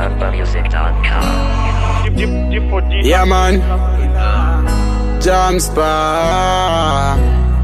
BambaMusic.com. Yeah, man. Jam Spa.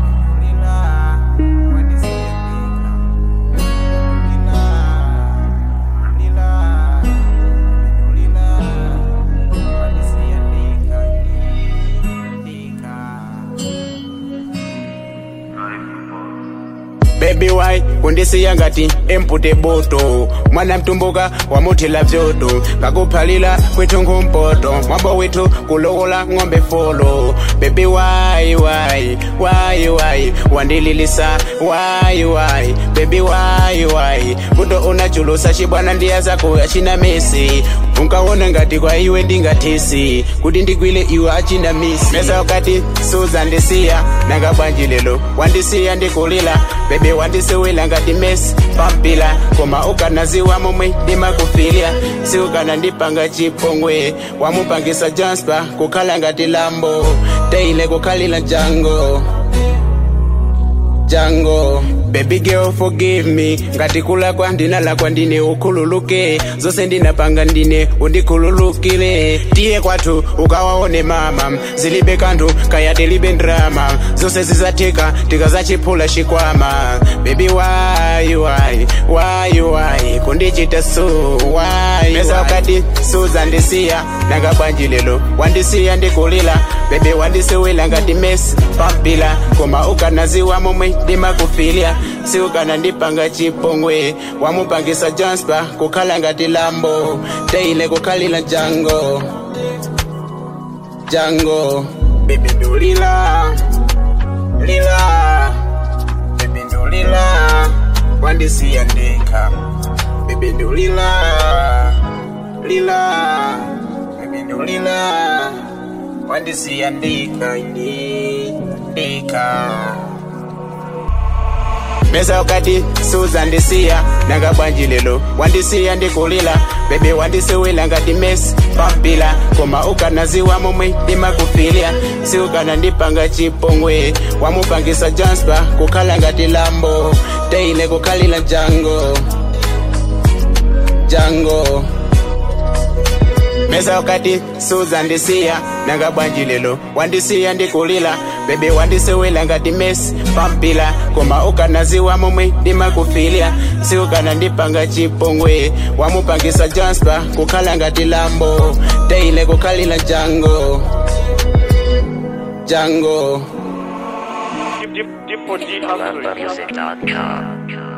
Baby why kundisiya ngati empute boto mwana mtumbuka wamuthila vyoto kakuphalila kwethu ngumpoto mwambo wethu kulokola ng'ombe folo baby why why why why wandililisa why why baby why why buto unachulusa chibwana ndiya zako achina mesi unkawona ngati kwa iwe ndingathisi kuti ndigwile iwe achina misi mesa wakati suzandisiya nanga bwanji lelo wandisiya ndikulila bebe wandisiwila ngati mesi pampila koma ukanaziwa momwe ndimakufilya si ukanandipanga chipongwe wamupangisa janspa kukhala ngati lambo teile kukhalila jango jango baby girl forgive me ngati kulakwa ndinalakwa ndine ukhululuke zose ndinapanga ndine undikhululukile tiye kwathu ukawaone mama zilibe kanthu kaya tilibe ndrama zose zizatheka tikazachiphula chikwama baby why why why why kundichita so why mesa wakati suzandisiya nanga bwanji lelo wandisiya ndikulila bebe wandisiwila ngati mesi pampila koma ukanaziwa momwe ndimakufilya si ukanandipanga chipongwe wamupangisa janspa kukhala ngati lambo teile kukhalila jango jango bebe ndulila lila bebe ndulila wandisiya ndekha bebe ndulila lila bebe ndulila wandisiya ndekha ine ndekha mesa wakati suzandisiya nanga bwanji lelo wandisiya ndikulila bebe wandisiwila ngati mesi pampila koma ukanaziwa momwe ndimakufilya si ukanandipanga chipongwe wamupangisa janspa kukhala ngati lambo teile kukhalila jango jango mesa wakati suzandisiya nanga bwanji lelo wandisiya ndikulila bebe wandisiwila ngati mesi pampila koma ukanaziwa momwe ndimakufilya si ukanandipanga chipongwe wamupangisa janspa kukhala ngati lambo teile kukhalila jango jango BambaMusic.com.